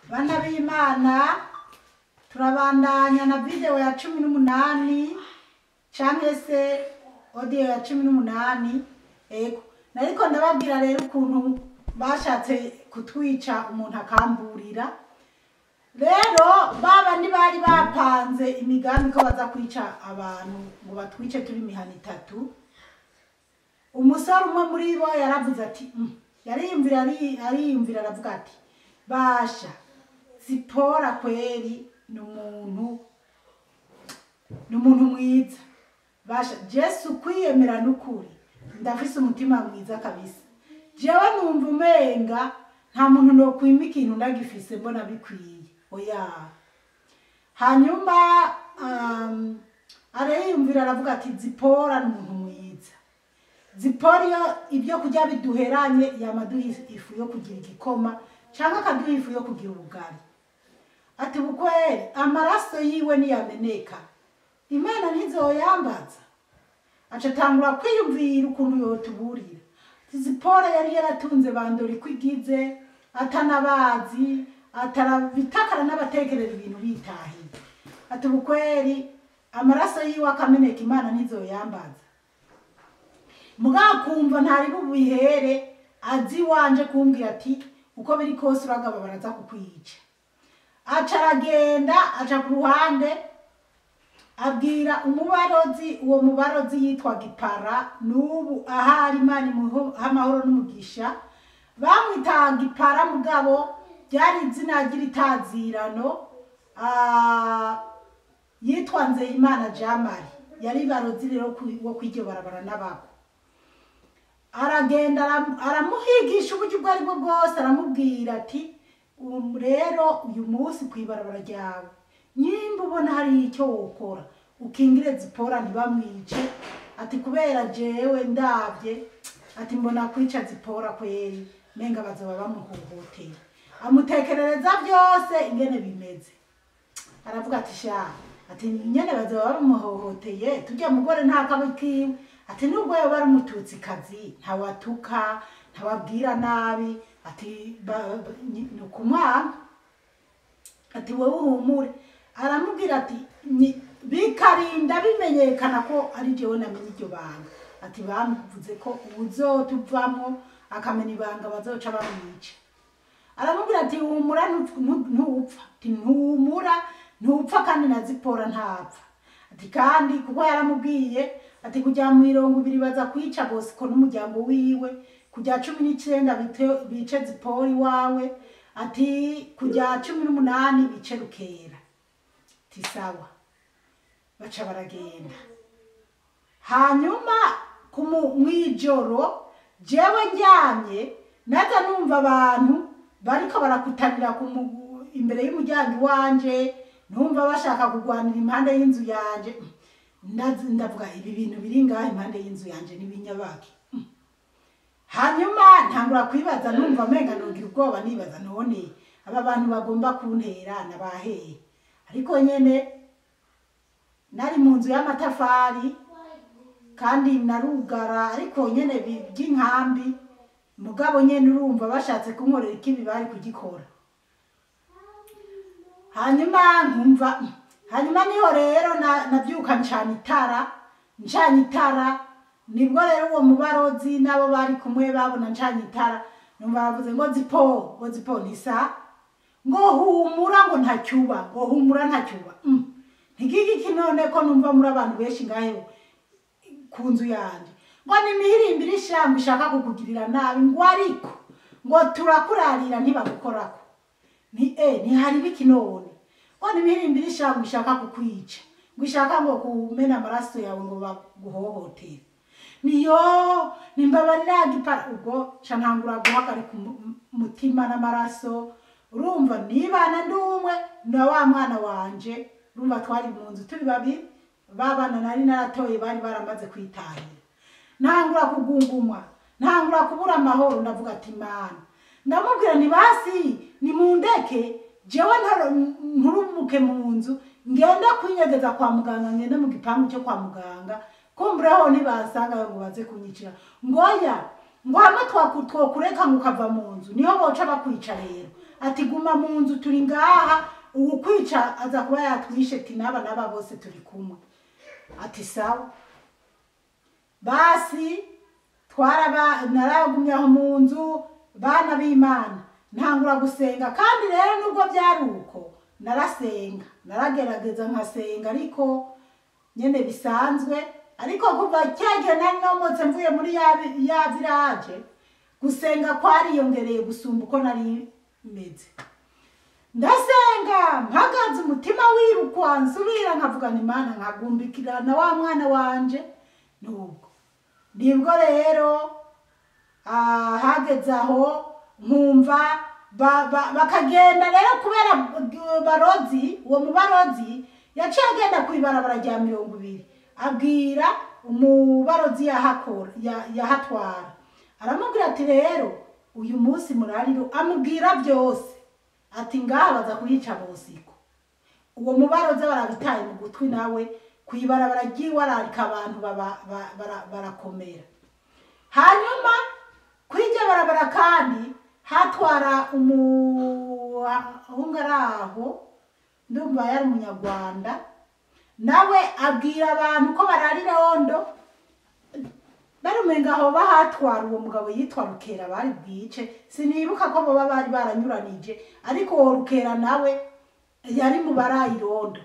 bana b'imana turabandanya na video ya cumi n'umunani canke se audio ya cumi n'umunani ego nariko ndababwira rero ukuntu bashatse kutwica umuntu akamburira rero baba bari bapanze imigambi ko baza kwica abantu ngo batwice turi imihana itatu umusore umwe muri bo yaravuze ati "Mm." yariyumvira ari- ariyumvira aravuga ati basha sipora kweri ni umuntu ni umuntu mwiza basha jesu kwiyemera n'ukuri ndafise umutima mwiza kabisa jewe numva umenga nta muntu nokwima ikintu ndagifise mbona bikwiye oya hanyuma um, ariyumvira aravuga ati zipora ni umuntu mwiza zipora iyo ibyo kurya biduheranye yamaduha ifu yo kugira igikoma cyangwa akaduha ifu yo kugira ubugari ati bukweri amaraso yiwe niyameneka imana ntizoyambaza aca atangura kwiyumvira ukuntu yotuburira zipora yari yaratunze bandora iko igize atanabazi atarabitakara n'abatekerera ibintu bitahiye ati bukweri amaraso yiwe akameneka imana ntizoyambaza mugabo kumva ntari bubihere azi iwanje kumbwira ati uko biri kose uragaba baraza kukwica aca aragenda aca ku ruhande abwira umubarozi uwo mubarozi yitwa gipara n'ubu ahari imana imuha amahoro n'umugisha bamwita gipara mugabo ryari izina ry'itazirano ah, yitwa nzeyimana jamari yari barozi rero ku- wo kw'iryo barabara n'abako aragenda aram- aramuhigisha uburyo ubwo ari bwo bwose aramubwira ati "Um, rero uyu munsi ku ibarabara ryawe nyimba ubona hari icyo wokora ukingire zipora ntibamwice ati kubera jewe ndabye ati mbona kwica zipora kweri menga bazoba bamuhohotera amutekerereza byose ingene bimeze aravuga ati sha ati nyene bazoba bamuhohoteye turya mugore nta kabi kiwe ati nubwo yoba ari umututsikazi ntawatuka ntawabwira nabi ati ba- ba- ni ni ukumwanga ati wowe uhumure aramubwira ati "Ni- bikarinda bimenyekana ko ari jewe namenye iryo banga ati bamuvuze ko ubuzotuvamwo akamenya ibanga bazoca bamwica aramubwira ati humura ntu- ntu- ntupfa ati ntumura ntupfa kandi na zipora ntapfa ati kandi kuko yaramubwiye ati kujya mu mirongo ibiri baza kwica bosiko n'umuryango wiwe kujya cumi n'icyenda bite- bice zipora iwawe ati kujya cumi n'umunani bice rukera ati sawa baca baragenda hanyuma ku mu- mw'ijoro jewe njyamye naza numva abantu bariko barakutanira ku mu- imbere y'umuryango iwanje numva bashaka kurwanira impande y'inzu yanje Ndazi- ndavuga ibi bintu biri ngaha impande y'inzu yanje n'ibinyabaki hanyuma ntangura kwibaza numva amenga nogira ubwoba nibaza none aba bantu bagomba kuntera nabaheye ariko nyene nari mu nzu y'amatafari kandi narugara ariko nyene bi- by'inkambi mugabo nyene urumva bashatse kunkorera ikibi bari kugikora hanyuma nkumva hanyuma niho rero na- navyuka ncana itara ncanye itara nibwo rero uwo mubarozi n'abo bari kumwe babona ncanye itara numva bavuze ngo zipo ngo zipo ntisa ngo humura ngo ntacyuba ngo humura ntacyuba mm. ntigigiki none ko numva muri abantu benshi ngahe ku nzu yanjye ngo nimihirimbire ishyamba ishaka kukugirira nabi ngo ariko ngo turakurarira ntibagukorako ni e ntihari biki none ngo nimihirimbire ishyamba ishaka kukwica ngo ishaka ngo kumena amaraso yawe ngo baguhohotere niyo nimbabarira gipara ubwo ca ntangura guhagarika umu- umutima n'amaraso urumva nibana ndi umwe na wa mwana wanje urumva twari mu nzu turi babiri babana nari naratoye bari baramaze kwitahira ntangura kugungumwa ntangura kubura amahoro ndavuga ati mana ndamubwira ni basi ni mundeke jewe ntaro- nturumuke mu nzu ngenda kwinyegeza kwa muganga ngende mu gipangu cyo kwa muganga kumbureho ntibasanga ngo baze kunyicira ngoya ngo hamwe twaku- twokureka ngo ukava mu nzu niho boca bakwica rero ati guma mu nzu turi ngaha ubu kwica aza kuba yatwishe ati n'aba n'aba bose turi kumwe ati sawa basi twaraba naragumye aho mu nzu bana b'imana ntangura gusenga kandi rero nubwo byari uko narasenga naragerageza nkasenga ariko nyene bisanzwe ariko kuva cyagihe nari nomotse mvuye muri ya ya village gusenga kwariyongereye gusumba uko nari meze ndasenga mpagaze umutima wirukwa nsubira nkavugana imana nkagumbikira na wa mwana wanje nubwo nibwo rero ah, hageze aho nkumva ba- ba- bakagenda rero kubera uh, barozi uwo mubarozi yaciye agenda ku ibarabara rya mirongo ibiri abwira umubarozi yahakora ya- yahatwara aramubwira ati rero uyu munsi murariro amubwira byose ati ngaha baza kuyica bosiko uwo mubarozi barabitaye mu gutwi nawe ku ibarabara ry'iwe ararika abantu baba- ba- bara- barakomera hanyuma kuri iryo barabara kandi hatwara umuhungu ari aho ndumva yari umunyarwanda nawe abwira abantu ko bararira ondo barumenga aho bahatwara uwo mugabo yitwa rukera bari bwice sinibuka ko boba bari baranyuranije ariko uwo rukera nawe yari mu barayirondo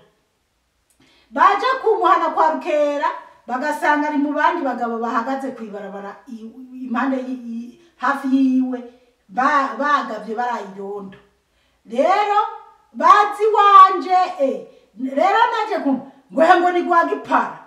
baje kumuhana kwa rukera bagasanga ari mu bandi bagabo bahagaze ku ibarabara i- impande y- y- hafi yiwe ba- bagavye barayirondo rero bazi wanje eh, rero naje kumva ngwehe ngo ni gwa gipara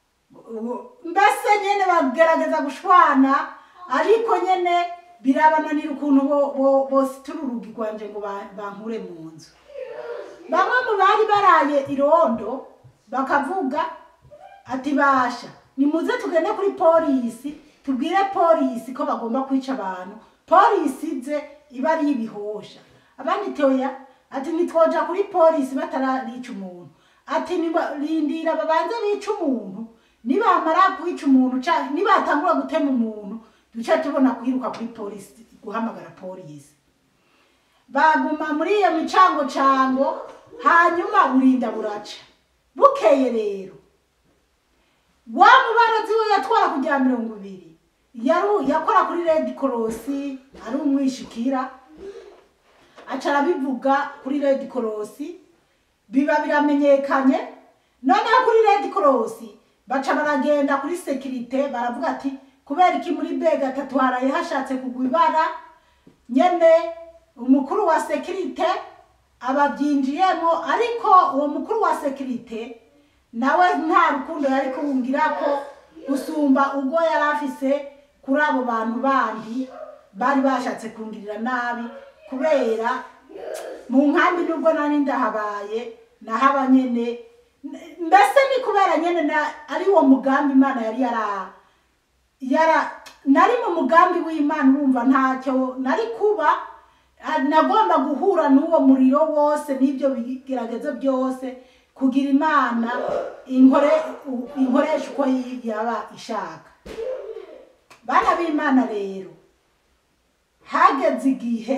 mbese nyene bagerageza gushwana ariko nyene birabananira ukuntu bo- bo- bositura urugi rwanje ngo ba- bankure mu nzu bamwe mu bari baraye irondo bakavuga ati basha nimuze tugende kuri polisi tubwire polisi ko bagomba kwica abantu polisi ize iba ari ibihosha abandi toya ati ntitwoja kuri polisi batararica umuntu ati niba- rindira babanze bica umuntu nibamara kwica umuntu canke nibatangura gutema umuntu duce tubona kwiruka kuri polisi guhamagara polisi baguma muri iyo micango cango hanyuma burinda buraca bukeye rero wa mubarozi we yatwara kujya mirongo ibiri yaru- yakora kuri red cross ari umwishikira aca arabivuga kuri red cross biba biramenyekanye noneho kuri red cross baca baragenda kuri sekirite baravuga ati kubera iki muri b gatatu haraye hashatse kugwa ibara nyene umukuru wa sekirite ababyinjiyemo ariko uwo mukuru wa sekirite nawe nta rukundo yari kubungira ko gusumba ubwo yari afise kuri abo bantu bandi bari bashatse kungirira nabi kubera mu nkambi nubwo nari ndahabaye nahaba nyene N- mbese ni kubera nyene na- ari wo mugambi imana yari yara yara nari mu mugambi w'imana urumva ntacyo nari kuba ah, nagomba guhura n'uwo muriro wose n'ibyo bigeragezo byose kugira imana inkore u- inkoresha uko yi- yaba ishaka bana b'imana rero hageze igihe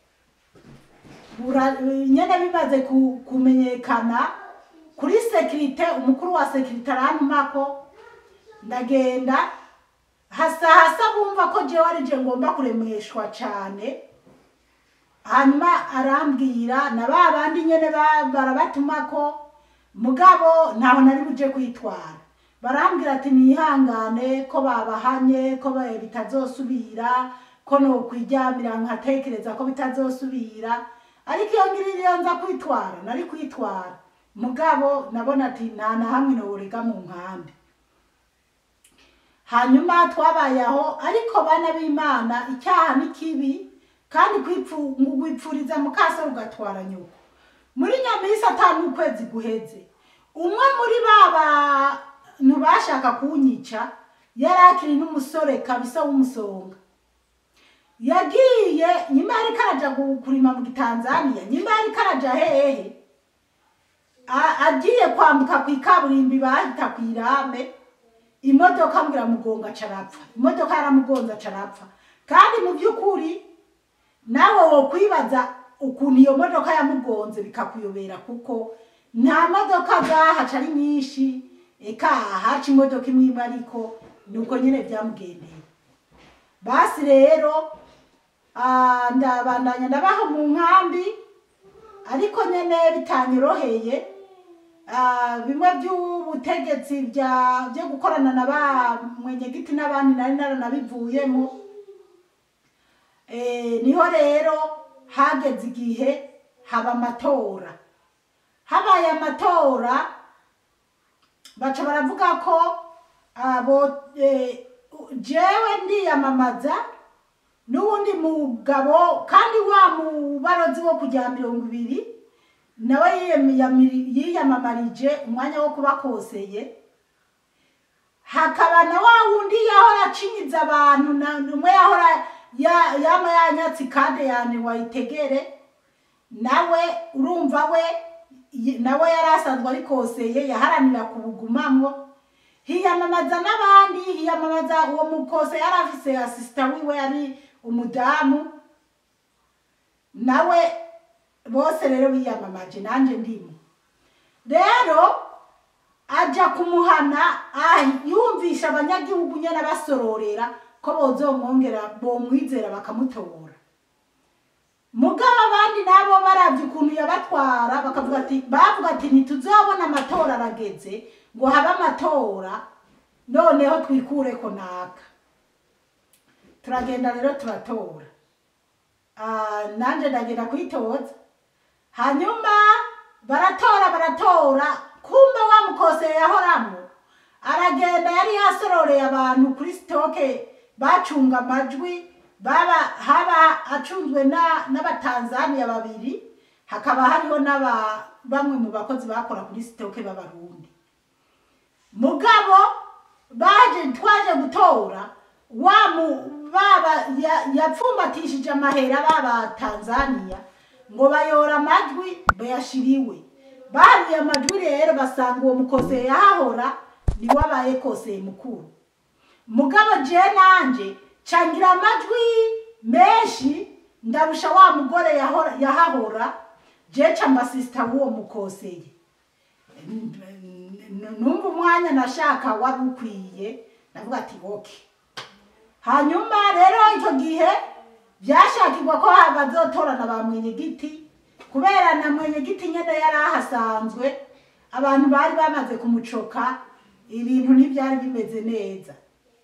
bura- nyene bimaze ku- kumenyekana kuri sekirite umukuru wa sekirite arantumako ndagenda hasa hasa bumva ko jewe ari je ngomba kuremeshwa cane hanyuma arambwira na ba bandi nyene ba- barabatumako mugabo ntaho nari buje kwitwara barambwira ati nihangane ko babahanye ko ba- bitazosubira ko nokwiryamira nkatekereza ko bitazosubira ariko iyo ngiri iyo nza kwitwara nari kwitwara mugabo nabona ati nta na hamwe noworega mu nkambi hanyuma twabaye aho ariko bana b'imana icyaha ni kibi kandi kwipfu- ngo wipfuriza mukasa ugatwara nyoko muri nyamisi atanu ukwezi guheze umwe muri ba bantu bashaka kunyica yari akiri n'umusore kabisa w'umusonga yagiye nyuma yariko araja gu- kurima mu gitanzaniya nyuma yariko araja hehe A- agiye kwambuka ku ikaburimbi bahita ku irame imodoka ambwira mugonga aca arapfa imodoka yaramugonze aca arapfa kandi mu by'ukuri nawe wo kwibaza ukuntu iyo modoka yamugonze bikakuyobera kuko nta modoka zahaca ari nyinshi eka haca imodoka imwe imwe ariko nuko nyine byamugendeye basi rero ah, ndabandanya ndabaho mu nkambi ariko nyene bitanyoroheye ah, bimwe by'ubutegetsi bya byo gukorana na ba mwenyegiti n'abandi nari naranabivuyemo Eh, niho rero hageze igihe haba amatora habaye amatora baca baravuga ko abo eh, jewe ndiyamamaza n'uwundi mugabo kandi wa mubarozi wo kujya mirongo ibiri nawe yiyami- yiyamamarije umwanya wo kuba koseye hakaba na wa wundi yahora acinyiza abantu na umwe yahora ya- yama yanyatse ikade yane wayitegere nawe urumva we y- nawe yari asanzwe ari koseye yaharanira kubugumamwo hiyamamaza n'abandi hiyamamaza uwo mukose yari afise asisita wiwe yari umudamu nawe bose rero biyamamaje nanjye ndimo rero aja kumuhana ah, yumvisha abanyagihugu nyene abasororera ko bozomwongera bomwizera bakamutora mugabo abandi nabo baravye ukuntu yabatwara bakavuga ati bavuga ati ntituzobona amatora arageze ngo habe amatora noneho twikureko naka turagenda rero turatora Ah, nanje ndagenda kwitoza hanyuma baratora baratora kumbe wa mukoseye yahoramwo aragenda yari yasororeye abantu kuri sitoke bacunga amajwi baba haba acunzwe na- n'abatanzaniya babiri hakaba hariho n'aba bamwe mu bakozi bakora kuri sitoke b'abarundi mugabo baje twaje gutora wa mu baba ya- yapfumbatishije amahera baba Tanzania ngo bayora amajwi bayashiriwe baharuye amajwi rero basanga uwo mukoseye yahahora niwe abaye koseye mukuru mugabo je nanje cangira amajwi menshi ndarusha wa mugore yahora- yahahora je ca mbasisita w'uwo mukoseye numva umwanya nashaka wari ukwiye ndavuga ati oke hanyuma rero icyo gihe byashakirwa ko bazotorana ba mwenyegiti kubera na mwenyegiti nyine yari ahasanzwe abantu bari bamaze kumucoka ibintu ntibyari bimeze neza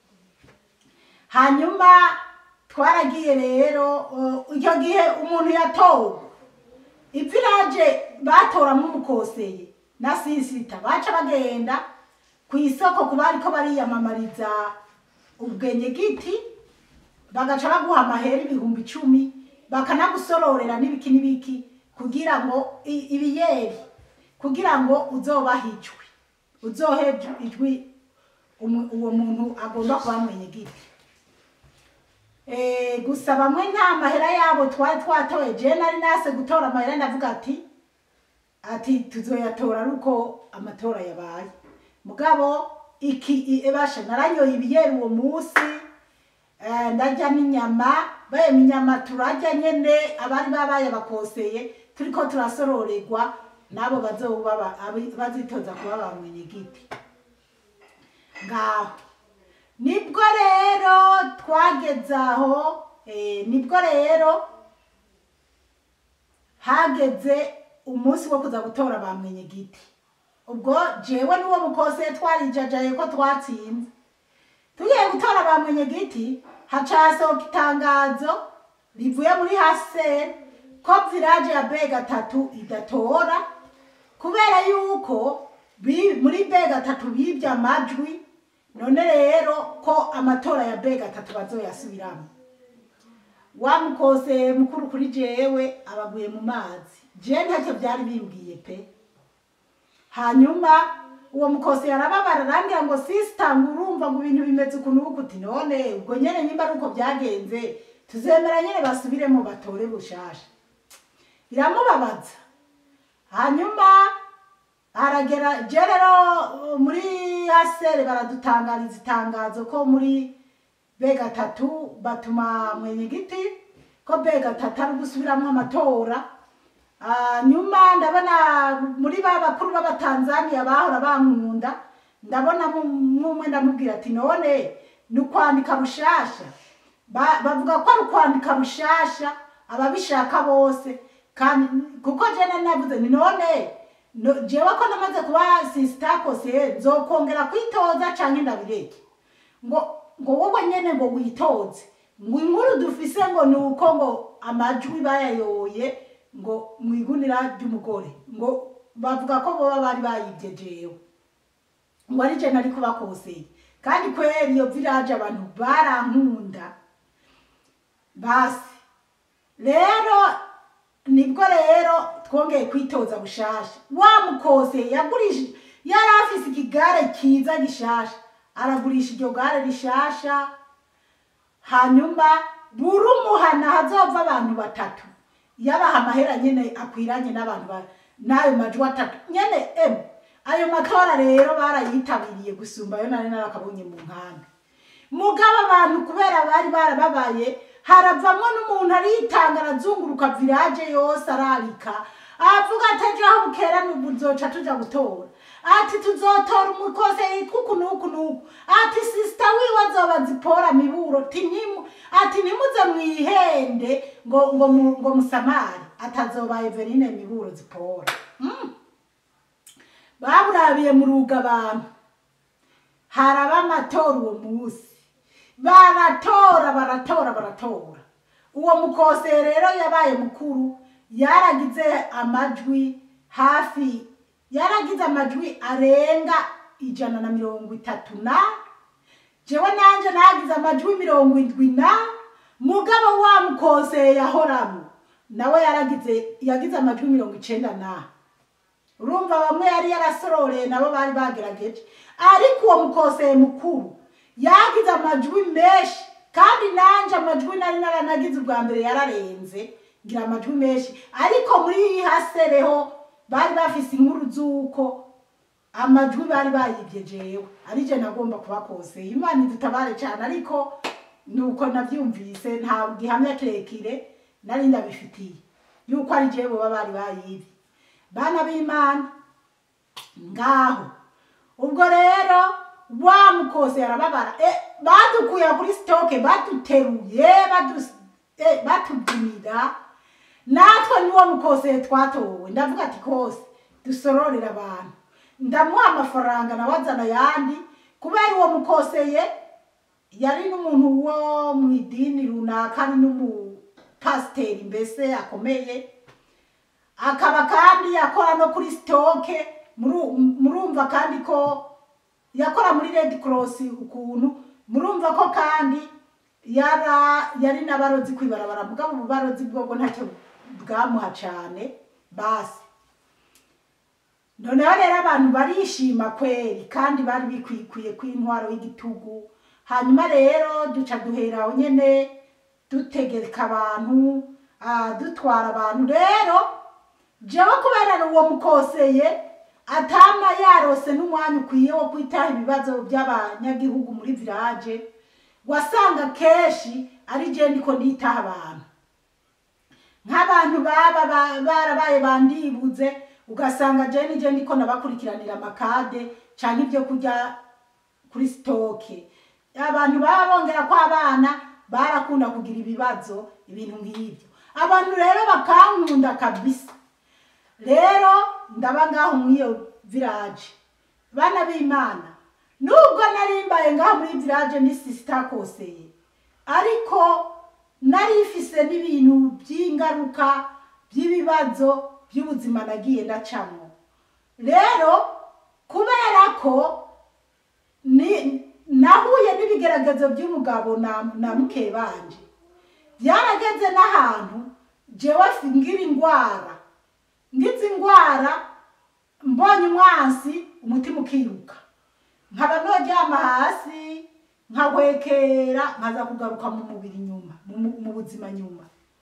hanyuma twaragiye rero uh, icyo gihe umuntu yatowe ipfiraje batoramo umukoseye na sisita baca bagenda ku isoko ku bariko bariyamamariza ubwenyegiti bagaca baguha amahera ibihumbi icumi bakanagusororera n'ibiki n'ibiki kugira ngo i- ibiyeri kugira ngo uzobahe ijwi uzohe ijwi- ijwi umu- uwo muntu agomba kuba mwenyegiti Eh, gusa bamwe nta mahera yabo twari twatoye je nari nase gutora amahera ndavuga ati ati tuzoyatora ari uko amatora yabaye mugabo iki i- ebasha naranyoye ibiyeri uwo munsi eh, ndarya n'inyama bayema inyama turarya nyene abari babaye bakoseye turiko turasororerwa nabo bazoba ba- abi- bazitoza kuba ba mwenyegiti ngaho nibwo rero twageze aho eh, nibwo rero hageze umunsi wo kuza gutora ba mwenyegiti ubwo jewe n'uwo mukose twarijajaye ko twatsinze tugiye gutora ba mwenyegiti haca hasohoka itangazo rivuye muri haseri ko village ya be gatatu idatora kubera yuko bi- muri be gatatu bibye amajwi none rero ko amatora ya be gatatu bazoyasubiramo wa mukose mukuru kuri jewe abaguye mu mazi je ntacyo byari bimbwiye pe hanyuma uwo mukose yarababara arambwira ngo sisita ngo urumva ngo ibintu bimeze ukuntu uku uti none ubwo nyene nimba ari uko byagenze tuzemera nyene basubiremo batore bushasha biramubabaza hanyuma haragera je rero uh, muri asere baradutangariza itangazo ko muri be gatatu batuma mwenyegiti ko bega tatari gusubiramwo amatora Ah, nyuma ndabona muri ba bakuru b'abatanzaniya bahora bankunda ndabona mumwe ndamubwira ati none ni ukwandika bushasha Ba- bavuga ko ari ukwandika bushasha ababishaka bose kandi kuko jene navuze ni none no- jewe ko namaze kuba sisitakose nzokongera kwitoza canke ndabireke ngo ngo wowe nyene ngo witoze ngo inkuru dufise ngo ni uko ngo amajwi bayayoye ngo mu igunira ry'umugore ngo bavuga ko boba bari bayibye jewe ngo ari je nari kubakoseye kandi kweri iyo village abantu barankunda basi rero nibwo rero twongeye kwitoza bushasha wa mukose yagurishije yari afise ikigare kiza gishasha aragurisha iryo gare rishasha hanyuma buri umuhana hazova abantu batatu yabaha amahera nyene akwiranye n'abantu ba- n'ayo majwi atatu nyene emu ayo matora rero barayitabiriye gusumba ayo nari narakabonye mu nkambi mugabo abantu kubera bari barababaye haravamwo n'umuntu aritanga arazunguruka village yose ararika avuga ati ejo aho bukera buzoca tuja gutora ati tuzotora umukose yitwa uku n'uku n'uku ati sisita wiwe azoba zipora miburo ti ntimu ati ntimuze mwihende ngo ngo mu- ngo musamari atazoba Eveline miburo zipora mm. baburabiye mu ruga abantu haraba amatora uwo munsi baratora baratora baratora uwo mukose rero yabaye mukuru yaragize amajwi hafi yaragize amajwi arenga ijana na mirongo itatu na jewe nanje nagize amajwi mirongo indwi na mugabo wa mukose yahoramo nawe yaragize yagize amajwi mirongo icenda na urumva bamwe yari yarasororeye nabo bari bagerageje ariko uwo mukoseye mukuru yagize amajwi menshi kandi nanje amajwi nari naranagize ubwa mbere yararenze ngira amajwi menshi ariko muri hasereho bari bafise inkuru z'uko amajwi bari bayibye jewe ari je nagomba kubakoseye imana idutabare cyane ariko nuko navyumvise nta gihamya kirekire nari ndabifitiye yuko ari jewe boba bari bayibye bana b'imana ngaho ubwo rero wa mukose arababara e, badukuye kuri sitoke baduteruye badus- eh, batubyinira natwe niwo mukose twatowe ndavuga ati kose dusororera abantu ndamuha amafaranga nawe azana ayandi kubera uwo mukoseye yari n'umuntu wo mu idini runaka ari n'umupasiteri mbese akomeye akaba kandi akora no kuri sitoke muru- murumva kandi ko yakora muri red cross ukuntu murumva ko kandi yara yari n'abarozi kwibarabara mugabo ubu barozi bwobwo ntacyo bwamuha cane basi noneho rero abantu barishima kweri kandi bari bikwikwiye kw'intwaro y'igitugu hanyuma rero duca duhera aho nyene dutegeka abantu ah, dutwara abantu rero jewe kubera uwo mukoseye atama yarose n'umwanya ukwiye wo kwitaho ibibazo by'abanyagihugu muri village wasanga kenshi ari je ndiko nditaho abantu nk'abantu baba ba- barabaye bandibuze ugasanga je nije ndiko nabakurikiranira amakade canke ibyo kurya kuri sitoke abantu baba bongera ko abana barakunda kugira ibibazo ibintu nk'ibyo abantu rero bakankunda kabisa rero ndaba ngaho mw'iyo village bana b'imana nubwo narimbaye ngaho muri village ndi sisita koseye ariko nari ifise n'ibintu by'ingaruka by'ibibazo by'ubuzima nagiye ndacamo rero kubera ko ni nahuye n'ibigeragezo by'umugabo na, na muke banje byarageze n'ahantu jewe fi- ngira ingwara ngize ingwara mbonye umwansi umutima ukiruka nkaba noryama hasi nkahwekera nkaza kugaruka mu mubiri nyuma mu mu- mu buzima nyuma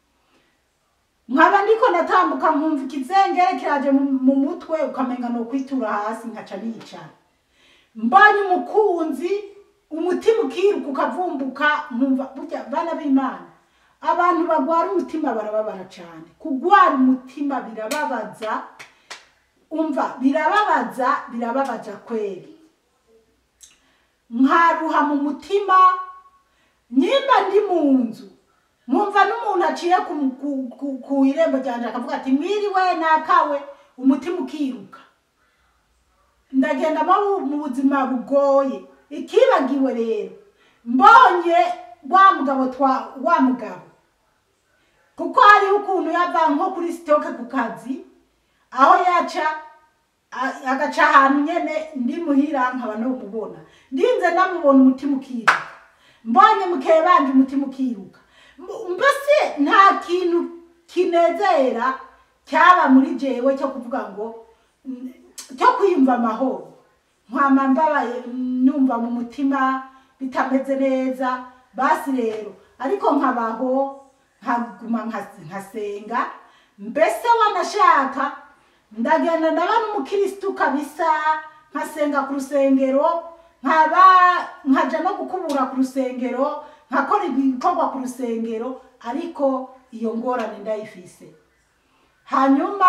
nkaba ndiko ndatambuka nkumva ikizengere kiraje mu- mu mutwe ukamenga no kwitura hasi nkaca nicara mbonye umukunzi umutima ukiruka ukavumbuka nkumva burya bana b'imana abantu bagwara umutima barababara cyane kugwara umutima birababaza umva birababaza birababaza kweri nkaruha mu mutima nyimba ndi mu nzu nkumva n'umuntu aciye ku, ku, ku, ku irembo ryanje akavuga ati mwiriwe nakawe umutima ukiruka ndagenda mu mu buzima bugoye ikibagiwe rero mbonye wa mugabo twa wa mugabo kuko hariho ukuntu yava nko kuri sitoke ku kazi aho yaca a- agaca ahantu nyene ndi muhira nkaba nomubona ndinze namubona umutima ukiruka mbonye mukeye banje umutima ukiruka M- mbese nta kintu kinezera cyaba muri jewe cyo kuvuga ngo mm, cyo kwiyumva amahoro nkwama mbabaye mm, numva mu mutima bitameze neza basi rero ariko nkabaho nkaguma nkas- nkasenga mbese wanashaka ndagenda ndaba n'umukirisitu kabisa nkasenga ku rusengero nkaba nkaja no gukubura ku rusengero nkakora ibikorwa ku rusengero ariko iyo ngorane ndayifise hanyuma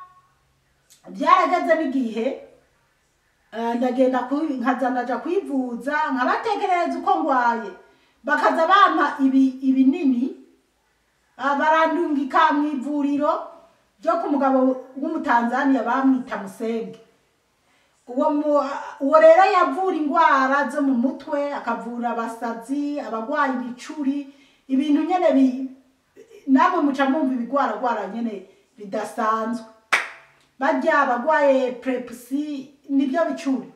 byarageze n'igihe eh, ndagenda kwi- nkaza ndaja kwivuza nkabatekerereza uko ngwaye bakaza bampa ibi ibinini ah, barandungika mu ivuriro ryo ku mugabo w'umutanzaniya bamwita musenge uwo mu- uwo rero yavura indwara zo mu mutwe akavura abasazi abagwaye ibicuri ibintu nyene bi- namwe muca mwumva ibigwaragwara nyene bidasanzwe barya abagwaye prepusi nibyo bicuri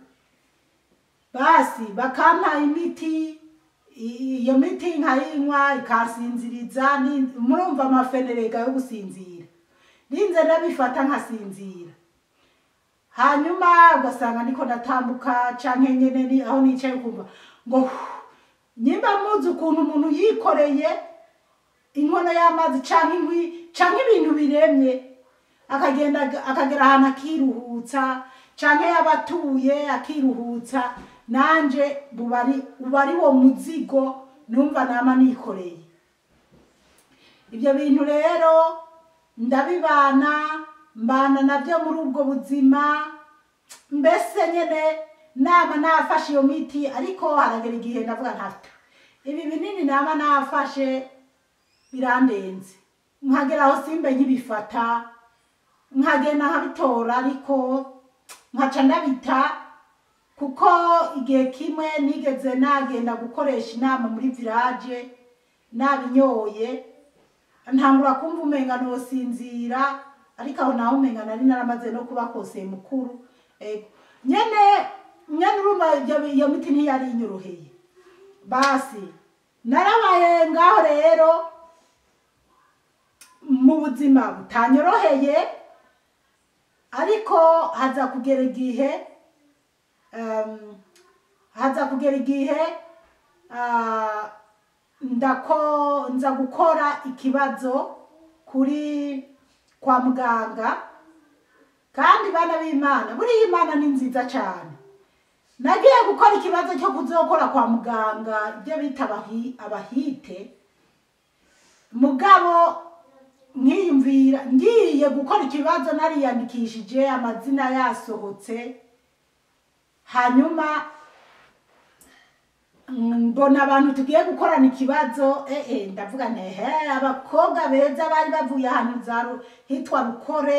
basi bakampa imiti i- iyo miti nkayinywa ikansinziriza ni- murumva amafenerega yo gusinzira ninze ndabifata nkasinzira hanyuma ugasanga niko ndatambuka canke nyene ni aho nicaye kumva ngo hu, nyimba muzi ukuntu umuntu yikoreye inkono y'amazi canke inkwi canke ibintu biremye akagenda akagera ahantu akiruhutsa canke yabatuye akiruhutsa nanje bubari uba ari wo muzigo numva nama nikoreye ibyo bintu rero ndabibana mbana nabyo muri ubwo buzima mbese nyine nama nafashe iyo miti ariko haragera igihe ndavuga ntafite ibi binini nama nafashe birandenze nkagera aho simbe nkibifata nkagenda nkabitora ariko nkaca ndabita kuko igihe kimwe nigeze nagenda gukoresha inama muri village nabinyoye ntangura kumva umenga nosinzira ariko aho naho umenga nari naramaze no kuba kose mukuru ego nyene nyene urumva iyo- iyo miti ntiyari inyoroheye basi narabaye ngaho rero mu buzima butanyoroheye ariko haza kugera igihe um, haza kugera igihe ah, ndako nza gukora ikibazo kuri kwa muganga kandi bana b'imana buriya imana ni nziza cyane nagiye gukora ikibazo cyo kuzokora kwa muganga ibyo bita abahi- abahite mugabo nkiyumvira ngiye gukora ikibazo nariyandikishije amazina yasohotse hanyuma mm, mbona abantu tugiye gukorana ikibazo eh eh ndavuga nti he abakobwa beza bari bavuye ahantu za Ru- hitwa rukore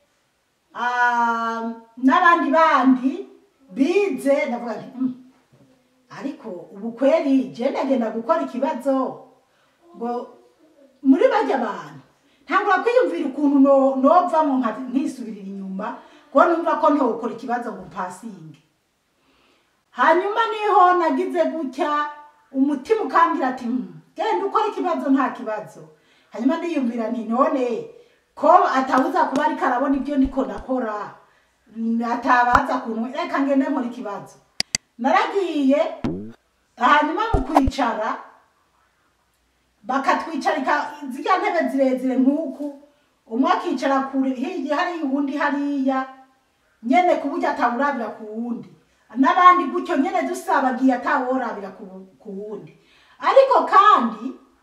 ah, n'abandi bandi bize ndavuga nti mm, ariko ubu kweri je ndagenda gukora ikibazo ngo muri bajya abantu ntangura kwiyumvira ukuntu no- novamo nka- nkisubirira inyuma kuko numva ko ntokora ikibazo ngo mpasinge hanyuma niho nagize gutya umutima ukambwira ati "Hmm, genda ukora ikibazo nta kibazo hanyuma ndiyumvira nti none ko atabuza kuba ariko arabona ibyo ndiko ndakora mm, atabaza kuntu reka ngende nkora ikibazo naragiye hanyuma mu kwicara bakatwicarika zirya ntebe zirezire nk'uku umwe akicara kure hirya hariya uwundi hariya nyene ku buryo atawurabira ku wundi n'abandi gutyo nyene dusabagiye ataworabira ku ku wundi ariko kandi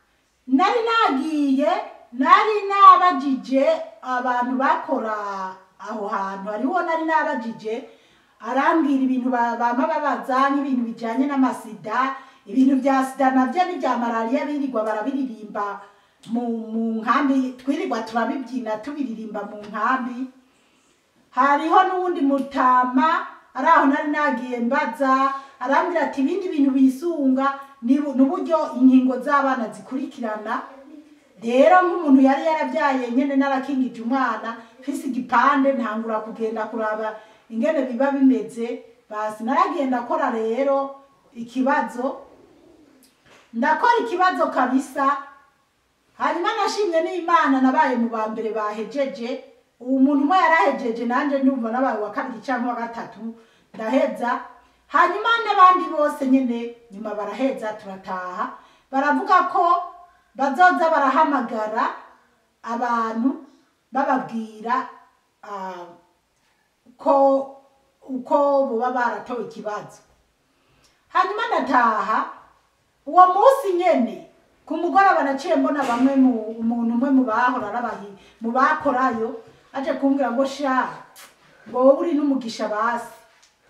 nari nagiye nari nabajije abantu bakora aho hantu hariho nari nabajije arambwira ibintu ba- bama babaza nk'ibintu bijanye n'amasida ibintu vya sida navyo n'ivya malariya birirwa barabiririmba mu mu nkambi twirirwa turabibyina tubiririmba mu nkambi hariho n'uwundi mutama ari aho nari nagiye mbaza arambwira ati ibindi bintu bisunga ni bu- ni uburyo inkingo z'abana zikurikirana rero nk'umuntu yari yarabyaye nyene narakingije umwana mfise igipande ntangura kugenda kuraba ingene biba bimeze basi naragiye ndakora rero ikibazo ndakora ikibazo kabisa hanyuma nashimye n'imana nabaye mu ba mbere bahejeje uwo muntu umwe yarahejeje nanjye ndumva nabaye wa kabiri cyangwa wa gatatu ndaheza hanyuma n'abandi bose nyine nyuma baraheza turataha baravuga ko bazoza barahamagara abantu bababwira ah, ko uko boba baratowe ikibazo hanyuma ndataha uwo munsi nyene ku mugoroba naciye mbona bamwe mu umuntu umwe mu bahora arabahi mu bakorayo aje kumbwira ngo sha ngo wowe uri n'umugisha basi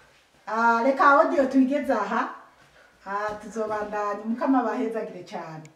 Ah, reka audio tuyigeze aha Ah, tuzobandanya umukama bahezagire cyane